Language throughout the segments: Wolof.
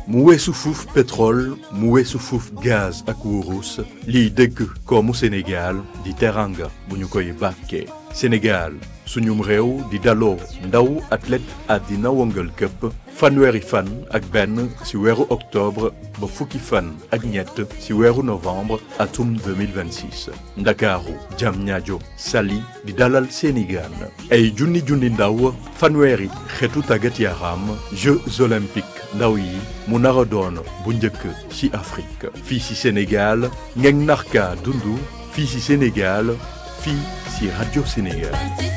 mu weesu fuuf pétrole mu weesu fuuf gaz ak wurus liy dëgg koomu Sénégal di teranga bu ñu koy bàkkee Sénégal suñum réew di daloo ndaw athlète àddina wëngal këpp fanweeri fan ak benn ci weeru octobre ba fukki fan ak ñett ci weeru novembre atum 2026 ndakaaru Diamniadio Saly di dalal seeni gaan ay junni junni ndaw fanweeri xeetu tàggat yaram Jeux olympiques ndaw yi mu nar a doon bu njëkk ci Afrique fii ci Sénégal ngeen narka dundu fii ci Sénégal fii ci Radio Sénégal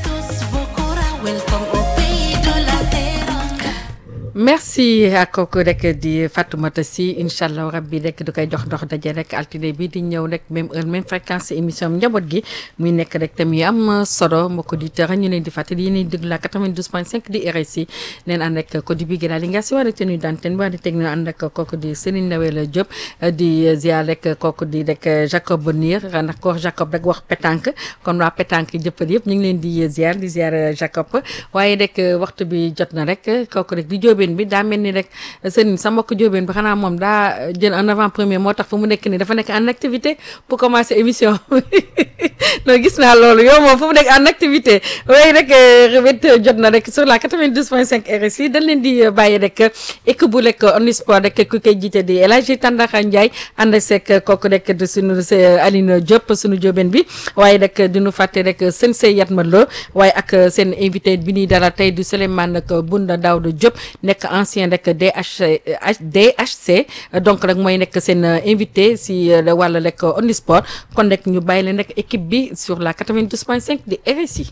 merci ak kooku rek di Fatoumata Sy incha allah rabbi rek du koy jox ndox daje rek altine bi di ñëw rek même heure même fréquence émission njaboot gi muy nekk rek tam yu am solo mbokk auditeurs ñu leen di fàttali yéen a déglu la 92.5 di RSI neen ànd ak code bi gëna li nga si war a tenue d'antenne bi war a technique ànd ak kooku di Serigne Ndawel Diop di ziar rek kooku di rek Jacob Bonir ndax ko wax Jacob rek wax pétanque kon waa pétanque jëppal yëpp ñu ngi leen di ziar di ziar Jacob waaye rek waxtu bi jot na rek kooku rek di jóobeen bi daa mel ni rek sëriñ sa mbokk jóobeen bi xanaa moom daa jël en avant premier moo tax fu mu nekk nii dafa nekk en activité pour commencer émission non gis naa loolu yow moom fu mu nekk en activité waaye rek revét jot na rek sur la 92.5 RSI dañ leen di bàyyi rek équipe bu rek Omnisport rek ku koy jiite di El Hadji Tandakha Ndiaye ànd seeg kooku rek de suñu Aline Diop suñu jóobeen bi waaye rek diñu fàtte rek seen say Yatma Lo waaye ak seen invité bi ñuy dara tey du Souleymane nag Bunda Daouda Diop nekk ancien rek DH DHC donc rek mooy nekk seen invité si wàllu rek Omnisport kon rek ñu bàyyi leen rek équipe bi sur la 92.5 di RSI.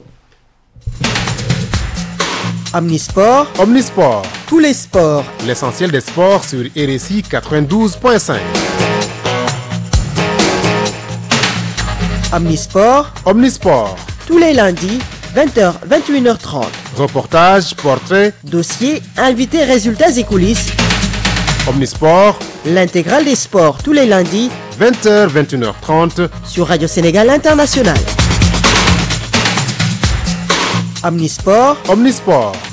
Omnisport, Omnisport, tous les sports. l'essentiel des sports sur RSI 92.5. Omnisport, Omnisport, tous les lundis, 20h, 21h30. reportages, portraits, Dossiers, invités, résultats et coulisses. Omnisport, L'intégrale des sports tous les lundis 20h, 21h30. sur Radio Sénégal International. Omnisport, Omnisport,